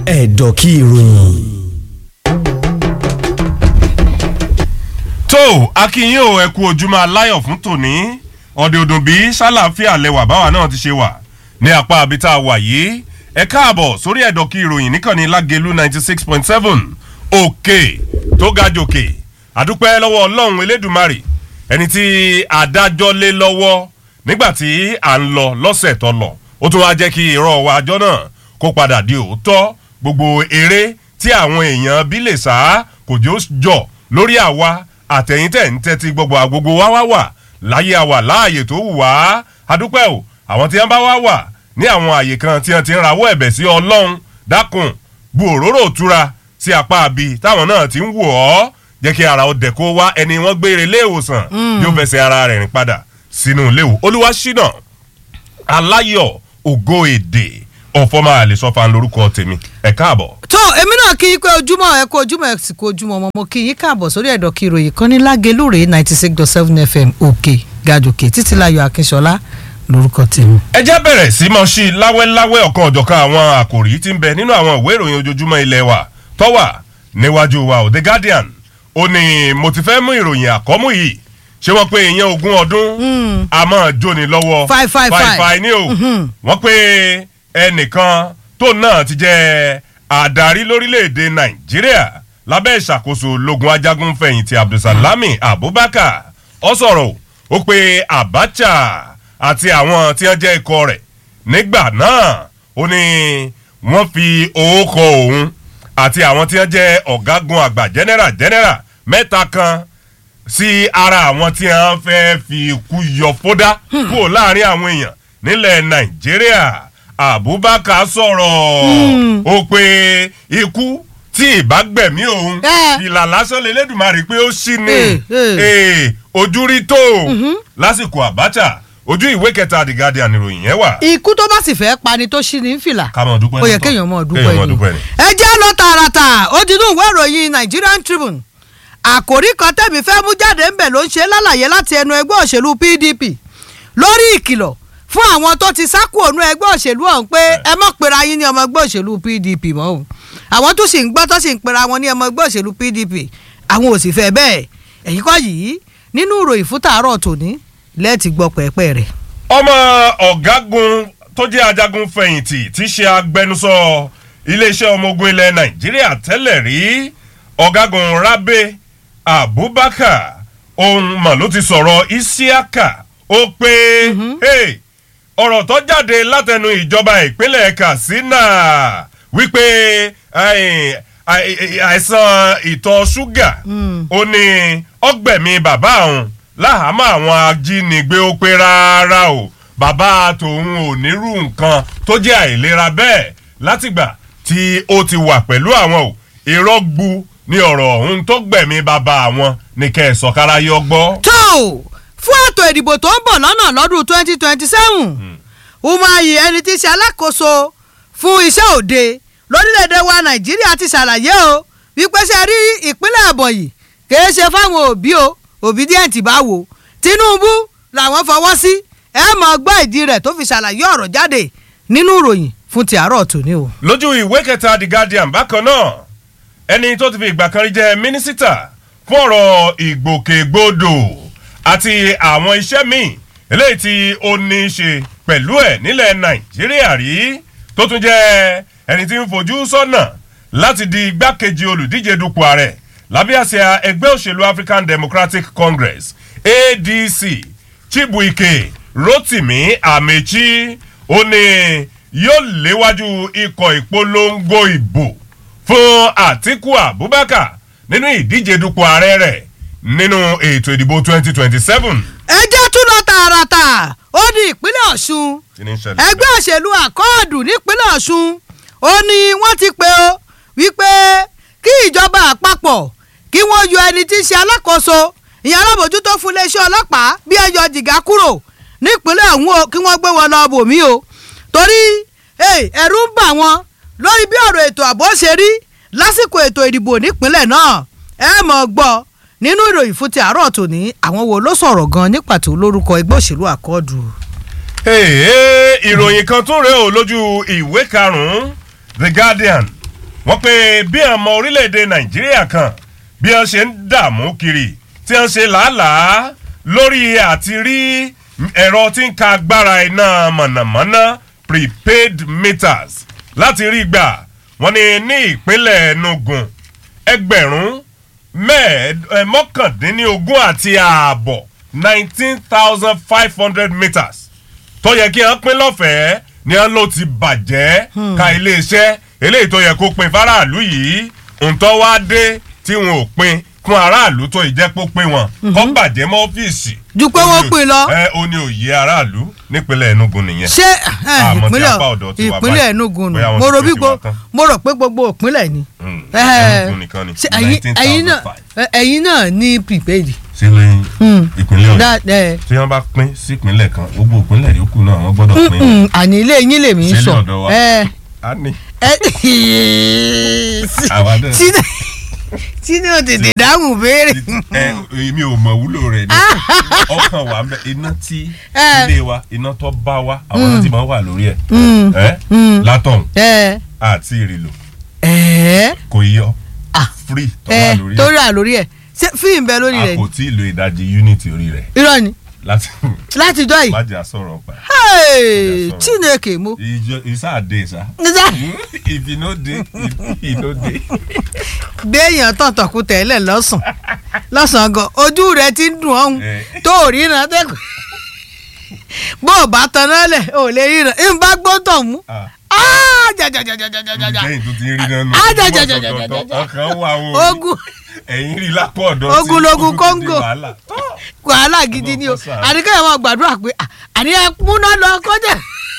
ẹ̀dọ̀ kí ìròyìn. tó akínyìn ò ẹ kú ojúmọ́ aláyọ̀ fún tòní ọ̀dẹ̀ òdùn bí sálàáfíà lẹwà báwa náà ti ṣe wà ní apá abita wà yìí ẹ káàbọ̀ sórí ẹ̀dọ̀ kí ìròyìn níkànnì lágẹ̀lú ninety six point seven òkè tó ga jòkè àdúpẹ́ lọ́wọ́ ọlọ́run elédùmarè ẹni tí adájọ́ lé lọ́wọ́ nígbà tí à ń lọ lọ́sẹ̀ tó lọ ó tún wá jẹ́ kí irọ́ wa àjọ náà kó padà di òótọ́ gbogbo eré tí àwọn èèyàn bí lè sá kò jọ jọ lórí àwa àtẹ̀yìntẹ̀ ń tẹ́tí gbogbo àgbogbo wá wá wà láyé àwà láàyè tó wù wá adúpẹ́ o àwọn tí wọ́n bá wá wà ní àwọn àyè kan tí wọ́n ti ń rawọ́ ẹ̀bẹ̀ sí ọlọ́run dákun bu òróró òtura sí apá abi táwọn náà ti ń wò ọ́ jẹ́ kí ara ọdẹ kó wá ẹni wọ́n gbére ilé ìwòsàn yóò fẹsẹ̀ ara rẹ̀ rìn padà sínú ilé ìwò olúwa ṣínà aláyọ̀ ògo èdè ọ̀fọ́mà àlesọ́fà lórúkọ tèmi ẹ̀ káàbọ̀. tó èmi náà kí yín pé ojúmọ́ ẹ kó ojúmọ́ ẹ sì kó ojúmọ́ ọmọ mo kí yín káàbọ̀ sórí ẹ̀dọ̀ kí ìròyìn kan ní lágelúrè ninety six dot seven fm òkè gàdòkè títílayọ̀ akínṣọlá lórúkọ tèmi. ẹ jẹ́ bẹ̀rẹ̀ sí mọ́ sí láwẹ́láwẹ́ ọ̀kan ọ̀jọ̀kan àwọn àkòrí tí ń bẹ nínú àwọn ìwé ìròyìn ojoojúmọ́ ilé wa tọ́wà níwájú wa ò the guardian ó ní mo ti fẹ́ mú ìròyìn àkọ́mú yìí ṣé wọ́n pé ìyẹn ogún ọdún àmọ́ jóni lọ́wọ́ Five, five, five. five ní o wọ́n pé ẹnìkan tó náà ti jẹ́ àdarí lórílẹ̀‐èdè nàìjíríà lábẹ́ ìṣàkóso lógun ajagun fẹ̀yìntì abdulsalami abubakar ọ sọ̀rọ̀ ó pé abacha àti àwọn tí wọ́n jẹ́ ikọ̀ rẹ̀ nígbà náà ó ní wọ́n fi owó kọ òun àti àwọn tí wọ́n jẹ́ ọ̀gágun àgbà general general mẹ́ta kan sí ara àwọn tí wọ́n fẹ́ fi ikú yọ fódá kúrò láàrin àwọn èèyàn nílẹ̀ nàìjíríà abubakar sọ̀rọ̀ ó pé ikú tí ìbágbẹ̀mí òun Eh. ìlà lásán lélẹ́dùnmarè pé ó sì ní Eh, eh. Eh, ojú rí tó lásìkò abacha ojú ìwé kẹta the guardian ìròyìn yẹn wà. ikú tó bá sì fẹ́ pani tó ṣí ní fìlà ká mọ̀ dúpẹ́ ó yẹ nítọ̀. kéèyàn mọ̀ Kéèyàn mọ̀ dúpẹ́ dúpẹ́ ni. ni. ẹ jẹ́ lọ tààràtà ó ti dún ìwé ìròyìn nigerian tribune àkòrí kan tẹ̀mí fẹ́ mú jáde ńbẹ̀ ló ń ṣe lálàyé láti ẹnu ẹgbẹ́ òṣèlú pdp lórí ìkìlọ̀ fún àwọn tó ti sákò ònú ẹgbẹ́ òṣèlú ọ̀hún pé ẹ mọ̀ pera yín ní ọmọ ẹgbẹ́ òṣèlú pdp mọ́ o àwọn tó sì ń gbọ́ tó sì ń pera wọn ní ọmọ ẹgbẹ́ òṣèlú pdp àwọn ò sì fẹ́ bẹ́ẹ̀ ẹ̀yìn kọ́ yìí nínú ìròyìn fún tàárọ̀ tòní lẹ́ẹ̀tì gbọ́ pẹ́ẹ́pẹ́ rẹ̀ ọmọ ọ̀gágun tó jẹ́ ajagun fẹ̀yìntì tí í ṣe agbẹnusọ iléeṣẹ́ ọmọ ogun ilẹ̀ nàìjíríà tẹ́lẹ̀ rí ọ̀gágun rabe abubakar ohun mà ló ti sọ̀rọ̀ isiaka ó pé hey, ọ̀rọ̀ tó jáde látẹnu ìjọba ìpínlẹ̀ katsina wípé ai, ai- àìsàn ìtọ̀ ṣúgà ó ní ọgbẹ̀mí bàbá òun láhàámọ̀ àwọn ajínigbé ó pé rárá o bàbá tòun ò nírú nǹkan tó jẹ́ àìlera bẹ́ẹ̀ látìgbà tí ó ti wà pẹ̀lú àwọn o irọ́ gbu ní ọ̀rọ̀ ọ̀hún tó gbẹ̀mí bàbá àwọn ní kẹ́ ẹ̀ sọ̀kára yọ gbọ́. tó o fún ètò ìdìbò tó ń bọ̀ lọ́nà lọ́dún twenty twenty seven umahi ẹni tí í ṣe alákòóso fún iṣẹ́ òde lórílẹ̀‐èdè wa nàìjíríà ti ṣàlàyé o wípé ṣe rí ìpínlẹ̀ ẹ̀bọ̀nyì kìí ṣe fáwọn òbí o obedient bá wò tinubu làwọn fọwọ́ sí ẹ mọ̀ gbọ́ ìdí rẹ̀ tó fi ṣàlàyé ọ̀rọ̀ jáde nínú ìròyìn fún ti àárọ̀ tòní o. lójú ìwé kẹta the guardian bákan náà ẹni tó ti fi ìgbà kan rí jẹ mínísítà fún ọ̀rọ̀ ìgbòkègbodò àti àwọn iṣẹ́ míì eléyìí tí ó ní í ṣe pẹ̀lú ẹ̀ nílẹ̀ nàìjíríà rí tó tún jẹ́ ẹni tí ń fojú sọ́nà láti di igbákejì olùdíje dupò ààrẹ lábẹ́ àsíá ẹgbẹ́ òṣèlú african democratic congress adc chibuike rotimi amechi ó ní yóò léwájú ikọ̀ ìpolongo ìbò fún àtiku abubakar nínú ìdíje dupò ààrẹ rẹ̀ nínú ètò ìdìbò twenty twenty seven. ẹ jẹ́ tún lọ tààràtà ó ní ìpínlẹ̀ ọ̀ṣun kí ni ń ṣẹlẹ̀? ẹgbẹ́ òṣèlú àkọọ́dù nípínlẹ̀ ọ̀ṣun ó ní wọ́n ti pè ó wípé kí ìjọba àpapọ̀ kí wọ́n yọ ẹni tí í ṣe alákòóso ìyẹn alábòjútó fún iléeṣẹ́ ọlọ́pàá bí ẹ yọ jìgá kúrò nípínlẹ̀ ọ̀hún o kí wọ́n gbé wọn lọ bòmí o torí eh, ẹ̀rù ń bà wọ́n lórí bí ọ̀rọ̀ ètò ààbò ṣe rí lásìkò ètò ìdìbò nípínlẹ̀ náà ẹ mọ̀ gbọ́ nínú ìròyìn fún ti àárọ̀ tòní àwọn wo ló sọ̀rọ̀ gan ní pàtó lórúkọ ẹgbẹ́ òṣèlú àkọọ́dù. Hey, ìròyìn kan tún rèé o lójú ìwé karùn-ún the guardian wọ́n pe bí ọmọ orílẹ̀-èdè nàìjíríà kan bí wọ́n ṣe ń dààmú kiri tí wọ́n ṣe làálàá lórí àti rí ẹ̀rọ tí ń ka agbára iná mọ̀nàmọ́ná prepaid meters láti rí gbà wọ́n ní ní ìpínlẹ̀ enugu ẹgbẹ̀rún mẹ́ẹ̀ẹ́d- ẹ, mọ́kàndínlógún àti ààbọ̀ nineteen thousand five hundred meters tó yẹ kí wọ́n pín lọ́fẹ̀ẹ́ ni wọ́n ló ti bàjẹ́ ka iléeṣẹ́ eléyìí tó yẹ kó pin faraàlú yìí ntọ́ wá dé tí wọn ò pin fún aráàlú tó ìjẹ́pọ̀ pé wọn kọ́ bàjẹ́ mọ́ ọ́fíìsì. Ju pé wọ́n pin lọ. ẹ ó ní òye aráàlú nípínlẹ̀ enugu nìyẹn. ṣé eh, Àmọ́ tí ìpínlẹ̀ apá ọ̀dọ̀ ti wà ìpínlẹ̀ báyìí. enugu nù Bóyá wọn mo ti rò pé bí ti gbo wà tán. mo rò pé gbogbo ìpínlẹ̀ ni. Mm, Eh, Enugu nìkan ni ṣé ẹ̀yin- ẹ̀yin náà 19,005. eh, ẹ̀yin náà ní prepaid. ṣé lẹ́yìn Mm. ìpínlẹ̀ ọ̀dọ́ That, eh, tí wọ́n bá pín sí ìpínlẹ̀ kan gbogbo ìpínlẹ̀ yòókù náà wọ́n gbọ́dọ̀ pín. mm, àní ilé yín lèmi ń Ṣé sọ. ní ọ̀dọ̀ wa? Eh, a ní. eh, Àwa náà. Tí- tí ní o tètè dáhùn béèrè. ẹ èmi ò mọ wúlò rẹ ni ọkàn wa ń bẹ iná tí Eh. ilé wa iná tó bá wa àwọn náà ti máa wà lórí ẹ Mm. ẹ látọ̀hún ẹ àti ìrìlò ẹ kò yọ Ah. free tó wà ẹ lórí tó ẹ rà lórí ẹ ṣé fíìmù bẹ lórí a rẹ kò ni tí ì lo ìdajì unity orí rẹ irọ́ ni láti láti jọ yìí májà sọ̀rọ̀ pa Hey, sọ̀rọ̀. chineke mo. ìjọ ìsáàdé sá Nígbà ìfinóde ìfinóde béèyàn tọ̀tọ̀kù tẹ́lẹ̀ lọ́sàn lọ́sàn gan ojú rẹ ti ń dùn ọ̀hún Eh. tó ò ríran tẹ́kù bó o bá taná lẹ̀ ò lè ríran ń bá gbó tọ̀ mú. Ah, jajajajajajaja. lẹ́yìn tó ti rí nánu Ah, ja, ja, ja, ja, ja, ja, ja. ọkàn wà wọ́n ogun ẹ̀yìn rí lápò ọ̀dọ́ tí Ogunlogun ojú ti di Congo. wàhálà. wàhálà gidi ni o Ọlọ́run kó ṣàánú. àdìgẹ́ yẹn máa gbàdúrà pé ah, àní ẹ múná lọ kọjá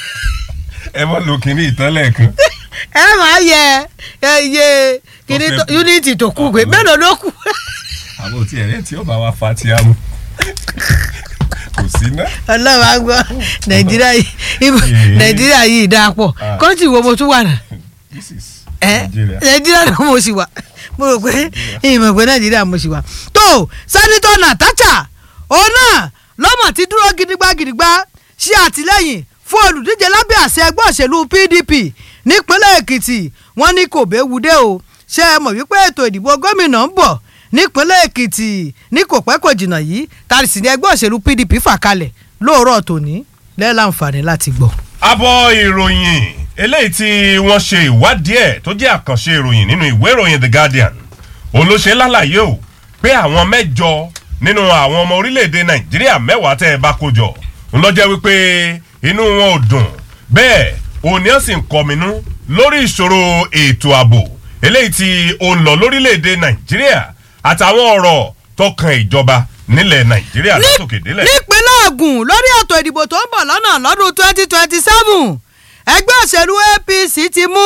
ẹ mọ lo kínní ìtọ́lẹ̀ kan ẹ máa yẹ ẹ iye kìíní Tó fẹ́ tó- kú. unity tó kù pé Ọ̀pọ̀. mélòó ló kù. àbò tí ẹ̀rẹ́ tí ó bá wa fa ti amú kò sí ná. ọlọ́run á gbọ́ nàìjíríà yìí ibo- Yeah. nàìjíríà yìí dáa pọ̀ Ah. kọ́ńtì wo mo tún wà náà this is ẹ Nigeria. nàìjíríà náà mo sì wà mo rò pé ìmọ̀ pé nàìjíríà mo sì wà. tó sẹ́nitọ́ nàtàchà òun náà lọ́mọ̀ ti dúró gidigba gidigba ṣe àtìlẹ́yìn fún olùdíje lábẹ́ àṣẹ ẹgbẹ́ òṣèlú pdp nípínlẹ̀ èkìtì wọ́n ní kò béwu dé o ṣé ẹ mọ̀ wípé ètò ìdìbò gómìnà ń bọ̀ nípínlẹ̀ èkìtì ní kò pẹ́ kò jìnnà yìí tàbí sì ní ẹgbẹ́ òṣèlú pdp fà kalẹ̀ lóòrọ̀ tòní lẹ́ẹ̀láǹfààní láti gbọ́. abọ́ ìròyìn eléyìí tí wọ́n ṣe ìwádìí ẹ̀ tó jẹ́ àkànṣe ìròyìn nínú ìwé ìròyìn the guardian òun ló ṣe lálàyé o pé àwọn mẹ́jọ nínú àwọn ọmọ orílẹ̀-èdè nàìjíríà mẹ́wàá tẹ́ ẹ bá kó jọ ń lọ jẹ́ wípé inú wọn ò dùn bẹ́ẹ̀ òun ni wọ́n sì ń kọminú lórí ìṣòro ètò ààbò eléyìí tí ó ń lọ lórílẹ̀-èdè nàìjíríà àtàwọn ọ̀rọ̀ tó kan ìjọba nílẹ̀ nàìjíríà látòkè délẹ̀. nípínlẹ̀ Ògùn lórí ètò ìdìbò tó ń bọ̀ lọ́nà lọ́dún twenty twenty seven ẹgbẹ́ òṣèlú APC ti mú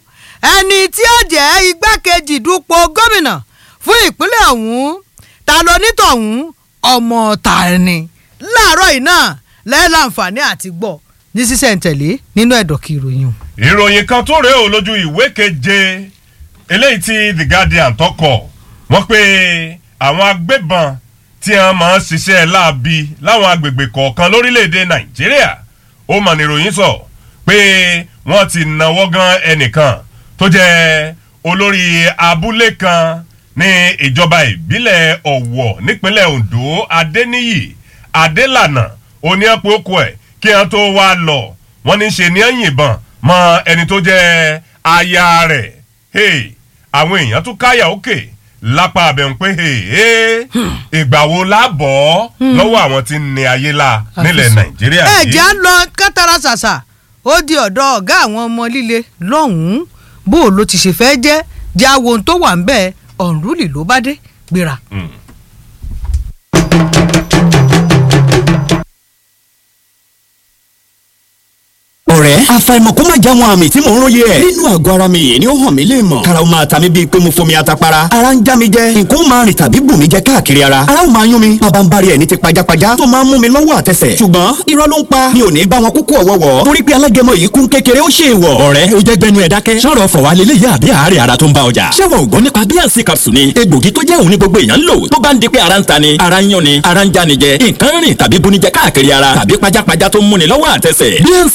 ẹni tí ó jẹ́ igbákejì dupò gómìnà fún ìpínlẹ̀ ọ̀hún ta ló nítọ̀hún ọmọ ta ni láàárọ̀ yìí náà lẹ́ẹ̀láǹfààní àti gbọ́ ní sísẹ̀ntẹ̀lé nínú ẹ̀dọ̀kì ìròyìn o. ìròyìn kan tó rèé o lójú ìwé keje eléyìí tí the guardian tọkọ wọn pé àwọn agbébọn tí wọn máa ń ṣiṣẹ́ láabi láwọn agbègbè kọ̀ọ̀kan lórílẹ̀‐èdè nàìjíríà ó mọ̀ níròyìn sọ pé wọ́n ti náwó gan ẹnìkan tó jẹ́ olórí abúlé kan ní ìjọba ìbílẹ̀ ọ̀wọ̀ nípínlẹ̀ ondo adéníyì adélànà oníyàpọ̀kọ ẹ̀ kí wọ́n tó wá lọ wọ́n ní ṣe ní yìnbọn mọ ẹni tó jẹ́ aya rẹ̀ hey, àwọn èèyàn tún káyà òkè lápá abẹ́hùn pé hey, hey, ìgbà wo la bọ̀ lọ́wọ́ àwọn tí ń ní ayé la nílẹ̀ nàìjíríà ẹ yìí. jẹ́ á lọ kátàrà ṣàṣà ó di ọ̀dọ̀ ọ̀gá àwọn ọmọ líle lọ́hùn-ún bó o ló ti ṣe fẹ́ jẹ́ jẹ́ àwọn ohun tó wà ń bẹ́ẹ̀ ọ̀nrúlì ló bá dé gbéra. Mm. ọ̀rẹ́ àfàìmọ̀ kó má já wọn àmì tí mò ń róye ẹ̀. nínú àgọ́ ara mi yìí ni ó hàn mí lè mọ̀. karaw máa ta mi bíi pé mo fomi atapara. ara ń já mi jẹ nǹkan ó máa rìn tàbí bù mí jẹ káàkiri ara. ara ó máa yún mi bàbá ń bari ẹ̀ ní ti pajápajá tó máa ń mú mi lọ́wọ́ àtẹsẹ̀. ṣùgbọ́n irọ́ ló ń pa mi ò ní bá wọn kúkú ọ̀wọ́wọ́. torí pé alágẹmọ yìí kún kékeré ó ṣe ìwọ̀. ọ̀rẹ́ o jẹ́ gbẹnu ẹ̀ dákẹ́. sọ̀rọ̀ fọ̀ wá lélẹ̀ yá àbí àárẹ̀ ara tó ń bá ọjà. ṣé wọn ò gbọ́ nípa bíànsì capsule ni egbògi tó jẹ́ òun ní gbogbo èèyàn ń lò tó bá ń di pé ara ń ta ni ara ń yán ni ara ń já ni jẹ nǹkan rìn tàbí bunijẹ káàkiri ara tàbí pajápajá tó ń múni lọ́wọ́ àtẹsẹ̀. bíànsì capsule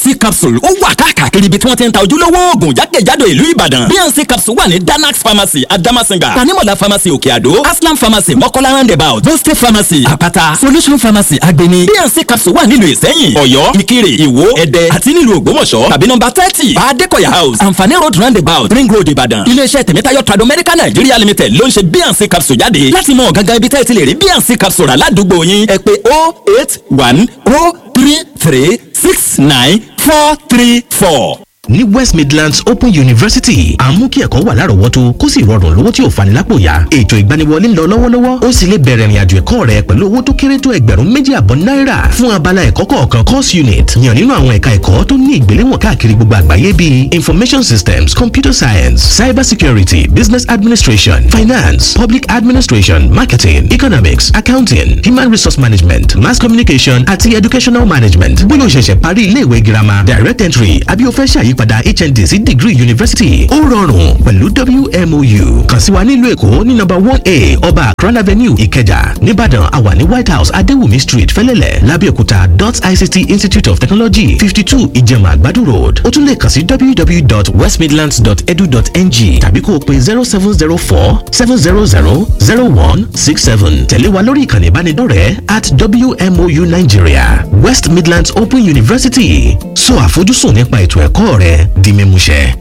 capsule ó wà káàkiri ibi tí wọ́n ti ń ta ojúlówó oògùn jákèjádò ìlú ìbàdàn bnc capsule wà ní danax pharmacy adamasinga tanimola pharmacy òkè àdó aslam pharmacy mọ́kọ́lá roundabout boste pharmacy àpáta solution pharmacy agbeni bnc capsule wà nílùú ìsẹ́yìn ọ̀yọ́ ìkirè ìwó ẹ̀dẹ́ àti nílùú ògbómọ̀ṣọ́ tàbí nọmba thirty adékọ̀yà house àǹfààní road roundabout ring road ìbàdàn iléeṣẹ́ tèmítáyọ̀ trado medical nigeria limited ló ń ṣe bnc capsule jáde láti mọ gangan ibi tẹ́ ẹ ti lè rí bnc capsule rà ládùúgbò yín ẹ pé oh eight one oh three three six nine four three four ní west midlands open university à ń mú kí ẹ̀kọ́ wà lárọ̀ọ́wọ́tó kó sì rọrùn lówó tí ò fani lápò yá ètò ìgbaniwọlé ń lọ lọ́wọ́lọ́wọ́ ó sì lè bẹ̀rẹ̀ ìrìnàjò ẹ̀kọ́ rẹ pẹ̀lú owó tó kéré tó ẹgbẹ̀rún méjì àbọ̀ náírà fún abala ẹ̀kọ́ kọ̀ọ̀kan course unit yàn nínú àwọn ẹ̀ka ẹ̀kọ́ tó ní ìgbéléwọ̀n káàkiri gbogbo àgbáyé bíi information systems computer science cyber security business administration finance public administration marketing economics accounting human resource management mass communication àti educational management bóyá o ṣẹ̀ṣẹ̀ parí ilé ìwé girama direct entry àbí o fẹ́ ṣàyí ìyípadà hnd sí degree university ó rọrùn pẹ̀lú wmou kàn sí wa nílùú èkó ní nọ́mbà one a ọba akran avenue ìkẹjà nìbàdàn àwa ní white house adéwùmí street fẹlẹ́lẹ̀ lábẹ́òkúta dot ict institute of technology fifty two ìjẹ̀mà àgbàdo road ó tún lè kàn sí www.westmidlands.edu.ng tàbí kó o pe zero seven zero four seven zero zero zero one six seven tẹ̀lé wa lórí ìkànnì ìbánidọ́rẹ̀ẹ́ at wmou nigeria west midlands open university sọ àfojúsùn nípa ètò ẹ̀kọ́ rẹ di mímúṣẹ.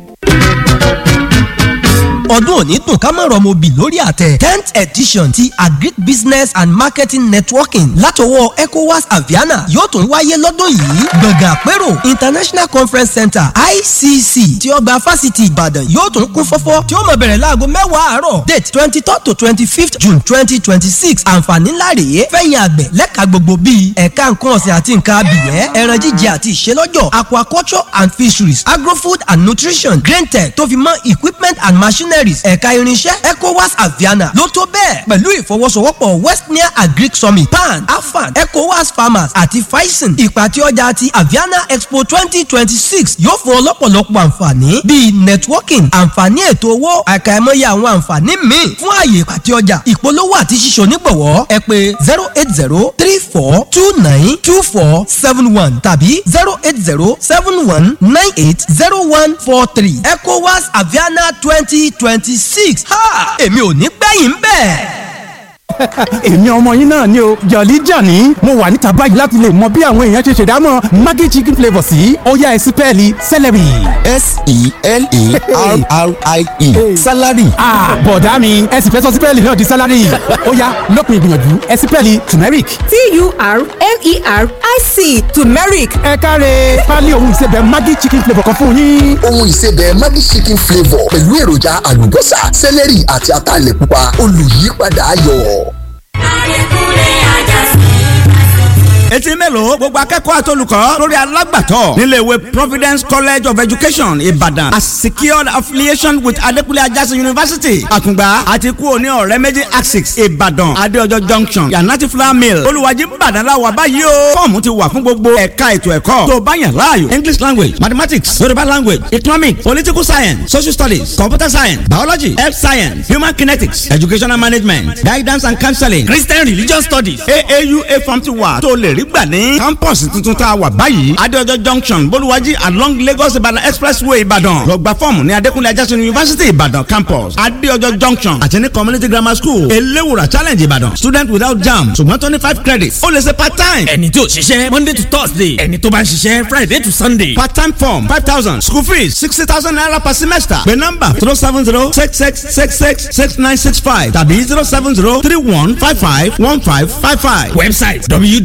ọdún òní dùn ká má rọmọ bì lórí àtẹ tenth edition ti agric business and marketing networking látọwọ́ ecowas aviana yóò tún wáyé lọ́dún yìí gbọ̀ngàn àpérò international conference center icc tí ọgbà fásitì ìbàdàn yóò tún kún fọ́fọ́ tí ó máa bẹ̀rẹ̀ láago mẹ́wàá àárọ̀ date twenty third to twenty fifth june twenty twenty six àǹfààní ńlá rèé fẹ̀yìn àgbẹ̀ lẹ́ka gbogbo bíi ẹ̀ka nǹkan ọ̀sìn àti nǹkan abìyẹ́ ẹran jíjẹ àti ìṣelọ́jọ̀ aquaculture and fisheries agrofood and nutrition grain tech tó fi mọ́ equipment and machineries ẹ̀ka irinṣẹ́ ecowas aviana ló tó bẹ́ẹ̀ pẹ̀lú ìfọwọ́sowọ́pọ̀ westnia agric summit pan afan ecowas farmers àti faisen ìpàtẹ ọjà ti aviana expo twenty twenty six yóò fún ọ lọ́pọ̀lọpọ̀ àǹfààní bíi networking àǹfààní ètò owó àkàìmọye àwọn àǹfààní míì fún ààyè ìpàtẹ ọjà ìpolówó àti ṣíṣe onígbọ̀wọ́ ẹ pé zero eight zero three four two nine two four seven one tàbí zero eight zero seven one nine eight zero one four three ecowas aviana twenty twenty six ha èmi ò ní gbẹ̀yìn bẹ́ẹ̀ èmi ọmọ yín náà ni o jọ̀lí jàní mo wà níta báyìí láti lè mọ bí àwọn èèyàn ṣe ṣèdámọ̀ maggi chicken flavour sí ọ̀yá ẹ̀sìn pẹ́ẹ́lí celery. s-e-l-e-r-r-i-e salary. bọ̀dá mi ẹ̀sìn fẹ́ sọ sí pẹ́ẹ́lí náà di salary ọ̀yá lópin ìgbìyànjú ẹ̀sìn pẹ́ẹ́lí turmeric. t-u-r-m-e-r-i-c turmeric ẹ káre pálí ohun ìsebẹ̀ maggi chicken flavour kan fún yín. ohun ìsebẹ̀ maggi chicken flavour pẹ̀lú èròjà àlùbọ́sà celery àti ataalẹ̀ pupa olùyípadà ayọ̀. etí mélòó gbogbo akẹ́kọ̀ọ́ àtolùkọ́ lórí alágbàtọ́ níléèwé providence college of education ìbàdàn a secured affiliation with adekunle ajásí university àkùngbà àti kú òní ọ̀rẹ́ méjì axis ìbàdàn adéọjọ́ junction yanati flour mill olùwàjì ìbàdàn làwà báyìí o fọ́ọ̀mù ti wà fún gbogbo ẹ̀ka ètò ẹ̀kọ́ tó bá yàn láàyò english language mathematics yorùbá language economics political science social studies computer science biology health science human kinetics educational management guidance and counseling christian religion studies aaua form ti wà tó lè rí gbà ní campus tuntun tá a wà báyìí adéọjọ́ junction bolúwájí along lagos ìbàdàn expressway ìbàdàn lọ gba fọ́ọ̀mù ní adékúnlé ajásùn university ìbàdàn campus adéọjọ́ junction àti ní community grammar school eléwùrà challenge ìbàdàn student without jam ṣùgbọ́n twenty five credits ó lè ṣe part time. ẹni tí ò ṣiṣẹ́ monday to thursday ẹni tó bá ń ṣiṣẹ́ friday to sunday. part time form five thousand school fees sixty thousand naira per semester pé nọ́mbà zero seven zero six six six six six nine six five tàbí zero seven zero three one five five one five five five. website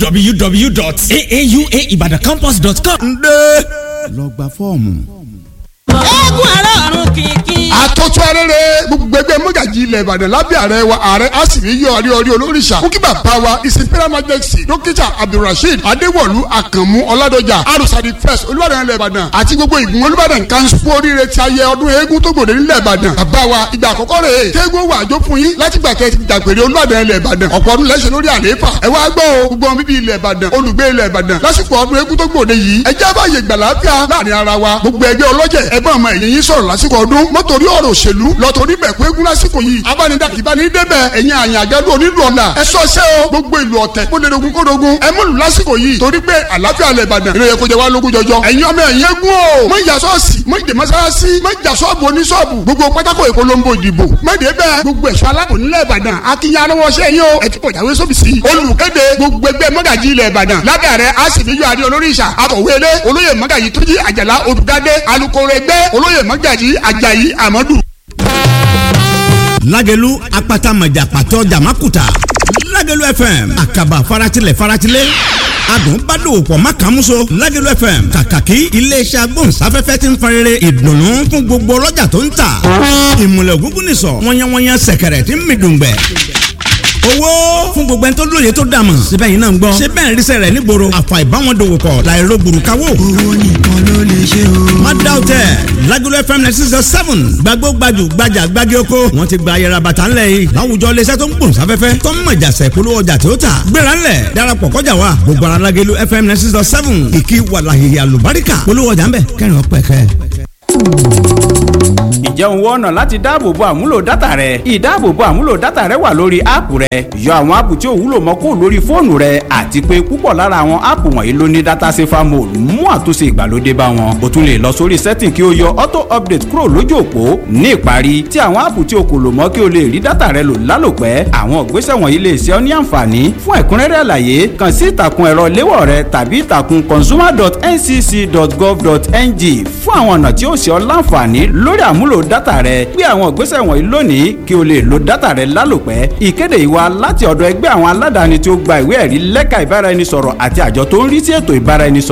www.aauaibadacampus.com. ǹdẹ́ lọ gba fọ́ọ̀mù. eégún àárọ̀ ọ̀run kìkì. àtọ́tù arẹ́rẹ́ gbogbo ẹgbẹ́ mọ́gàjì ilẹ̀ ìbàdàn lábẹ́ ààrẹ wa ààrẹ asìrí yọ ọrí ọrí olóríṣà kúkí bàbá wa ìsìnkú majesty dókítà abdulrasheed adéwọ̀lú àkànmú ọládọjà arúsàdì first olúbàdàn ilẹ̀ ìbàdàn àti gbogbo ìgbìmọ̀ olúbàdàn kanṣu fún oríire ti ayẹ ọdún eégún tó gbòde nílẹ̀ ìbàdàn bàbá wa ìgbà àkọ́kọ́ rẹ̀ é kéégún wà jó fún yín láti gbà kẹ́ ti dàgbére olúbàdàn ilẹ̀ ìbàdàn ọ̀pọ̀ ọdún lẹ́sẹ̀ lórí àlééfà ẹ wá gbọ́ o gbogbo ọmọ bíbí ilẹ̀ ìbàdàn olùgbé ilẹ̀ ìbàdàn lásìkò ọdún eégún tó gbòde yìí ẹ jẹ́ báyè gbàlàáfíà láàrin ara wa gbogbo ẹgbẹ́ ọlọ́jẹ̀ ẹgbẹ́ ọmọ ẹ̀yìn yín sọ̀rọ̀ lásìkò ọdún mọ́tòrí ọ̀rọ̀ òṣèlú lọ́tòrí bẹ̀ pé egun lásìkò yìí abánidàkì bá ní débẹ̀ ẹ̀yin àyàn àjálù onílù ọ̀la ẹ sọ ṣẹ́ o gbogbo ìlú ọ̀tẹ̀ kó lè dogun kó dogun ẹ múlù lásìkò yìí torí pé àlàáfíà lẹ̀ ìbàdàn ìròyìn kò jẹ́ wá lógún jọjọ ẹ̀yin ọmọ ẹ̀yin egun o mọ ìjà sọ́ọ̀sì mọ ìdè mọ́sálásí mọ ìjà sọ́ọ̀bù oníṣọ́ọ̀bù gbogbo pátákó ìpolongo ìdìbò mẹ́ẹ̀dẹ́ bẹ́ẹ̀ gbogbo ẹ̀ṣọ́ aláàbò nílẹ̀ ìbàdàn akínyà lọ́wọ́sẹ́ yín o ẹ ti pọ̀jáwé sóbìsì olùkéde gbogbo ẹgbẹ́ mọ́gàjì ilẹ̀ ìbàdàn lábẹ́ ààrẹ àsìmíyọ adé olórí ìṣà akọ̀wé ilé olóyè mọ́gàjì túnjí àjàlá olùdádé alukoro ẹgbẹ́ olóyè mọ́gàjì àjàyí àmọ́dù. lágẹ̀lú apata mọ̀jà pàtó jàmákùtà lágẹ̀lú fm àkàbà faratilẹ̀ faratilẹ̀ adùn bá dòwò pọ̀ má kàn múso lágẹ̀lú fm kàkàkí iléeṣẹ́ agbóhùnsáfẹ́fẹ́ ti ń farere ìdùnnú fún gbogbo ọlọ́jà tó ń tà ìmùlẹ̀ ògúngún nìsọ̀ wọ́nyẹ́wọ́nyẹ́ sẹ̀kẹ̀rẹ̀ tí ń mi dùngbẹ̀ owó fún gbogbo ẹni tó lóye tó dàmọ̀ síbẹ̀ yìí náà ń gbọ́ síbẹ̀ ń rísẹ̀ rẹ̀ nígboro àfà ìbáwọn dòwò pọ̀ láìro gbùrùkáwò. owó nìkan ló lè ṣe o. má dá o tẹ Lagelu FM ninety six point seven gbàgbó gbajù gbajà gbági oko wọn ti gba ayẹra bàtà ńlẹ̀ yìí láwùjọ iléeṣẹ́ tó ń gbòòn sáfẹ́fẹ́ tó ń mọ̀jà sẹ̀ polówó ọjà tí ó tà gbéra ńlẹ̀ darapọ̀ kọjá wa gbogbo ara Lagelu FM ninety six point seven ìkí wàlàhìhì àlùbáríkà polówó ọjà ńbẹ kẹrin ọpẹ kẹ ǹjẹ́ òun wọ́n ọ̀nà láti dáàbòbo àmúlò dátà rẹ ìdáàbòbo àmúlò dátà rẹ wà lórí áàpù rẹ yọ àwọn áàpù tí ò wúlò mọ́ kó lórí fóònù rẹ àti pé púpọ̀ lára àwọn áàpù wọ̀nyí ló ní dátà safer mode mú àtúnṣe ìgbàlódé bá wọn o tún lè lọ sórí setting kí o yọ auto update kúrò lójú òpó ní ìparí tí àwọn áàpù tí o kò lò mọ́ kí o lè rí dátà rẹ lò lálòpẹ́ àwọn ìgbésẹ̀ wọ̀nyí lè ṣe ọ́ ní àǹfààní fún ẹ̀kúnrẹ́rẹ́ àlàyé kàn sí ìtàkùn ẹ̀rọ léwọ̀ rẹ tàbí ìtàkùn consumer.ncc.gov.ng fún àwọn ọ̀nà tí ó ṣe ọ́ láǹfààní lórí àmúlò dátà rẹ gbé àwọn ìgbésẹ̀ wọ̀nyí lónìí kí o lè lo dátà rẹ lálòpẹ́ ìkéde ìwà láti ọ̀dọ̀ ẹgbẹ́ àwọn aládàáni tí ó gba ìwé ẹ̀rí lẹ́ka ìbáraẹnisọ̀rọ̀ àti àjọ tó ń rí sí ètò ìbáraẹnisọ̀rọ̀